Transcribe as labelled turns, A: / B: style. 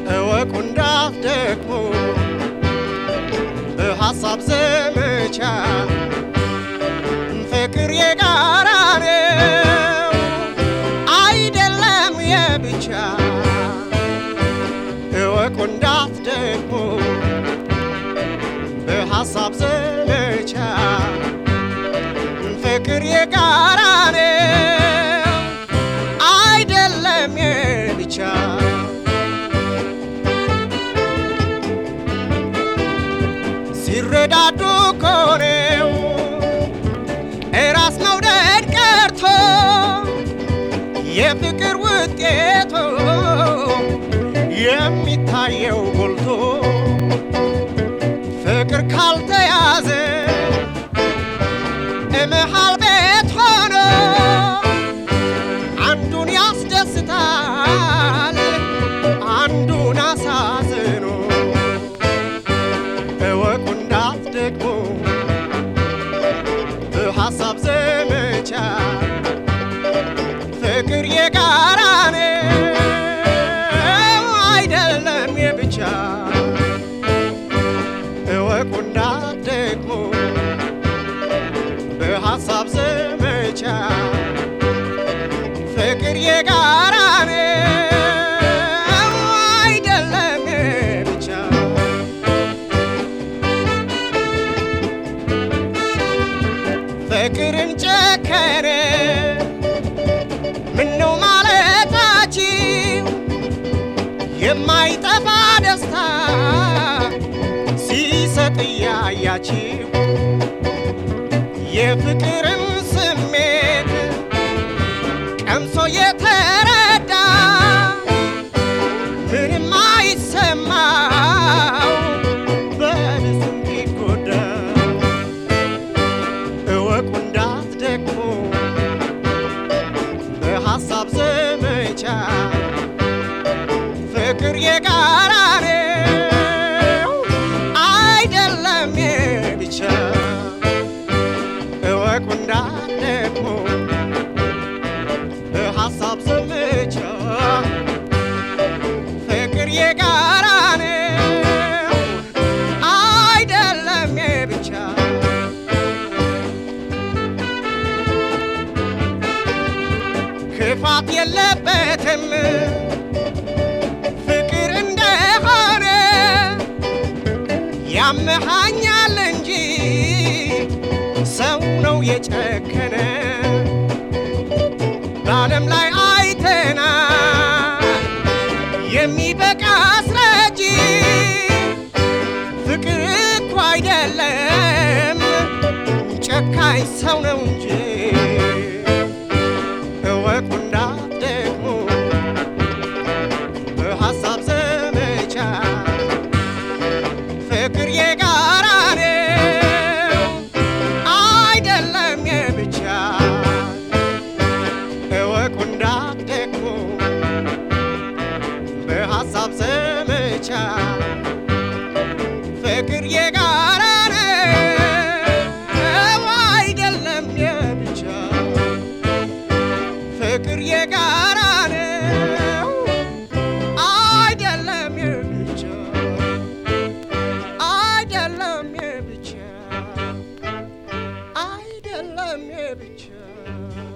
A: እወቁ እንዳትደክሙ በሐሳብ ዘመቻ ፍቅር የጋራ ነው አይደለም የብቻ እወቁ እንዳትደክሙ በሐሳብ ዘመቻ ፍቅር የጋራ ነው አይደለም የብቻ ሲረዳዱ ኮኔው እራስ መውደድ ቀርቶ የፍቅር ውጤቱ የሚታየው ጎልቶ ፍቅር ካልተያዘ እመሃል ቤት ሆኖ አንዱን ያስደስታል አንዱን አሳዝኖ እወቁ እንዳትደክሙ በሐሳብ ዘመቻ ፍቅር የጋራ ነው አይደለም የብቻ እወቁ እንዳትደክሙ በሐሳብ ዘመቻ ፍቅር የጋራ ነው አይደለም የብቻ ፍቅርን ጨከነ ምነው ማለታችሁ የማይጠፋ ደስታ ሲሰጥ እያያችሁ የፍቅርን ስሜት ቀምሶ የተረዳ ምንም አይሰማው በብዙ ቢጎዳ እወቁ እንዳትደክሙ በሐሳብ ዘመቻ ፍቅር የጋራ ነው አይደለም የብቻ እወቁ እንዳትደክሙ በሐሳብ ዘመቻ ፍቅር የጋራ ነው አይደለም የብቻ ክፋት የለበትም ፍቅር እንደሆነ ያመሃኛል እንጂ ሰው ነው የጨከነ በዓለም ላይ አይተና የሚበቃ አስረጂ ፍቅር እኮ አይደለም ጨካኝ ሰው ነው እንጂ እወቁ እንዳትደክሙ በሐሳብ ዘመቻ ፍቅር የጋራ ነው አይደለም የብቻ እወቁ እንዳትደክሙ በሐሳብ ዘመቻ ፍቅር የጋራ ነው አይደለም የብቻ ፍቅር የጋራ ነው አይደለም የብቻ አይደለም የብቻ አይደለም የብቻ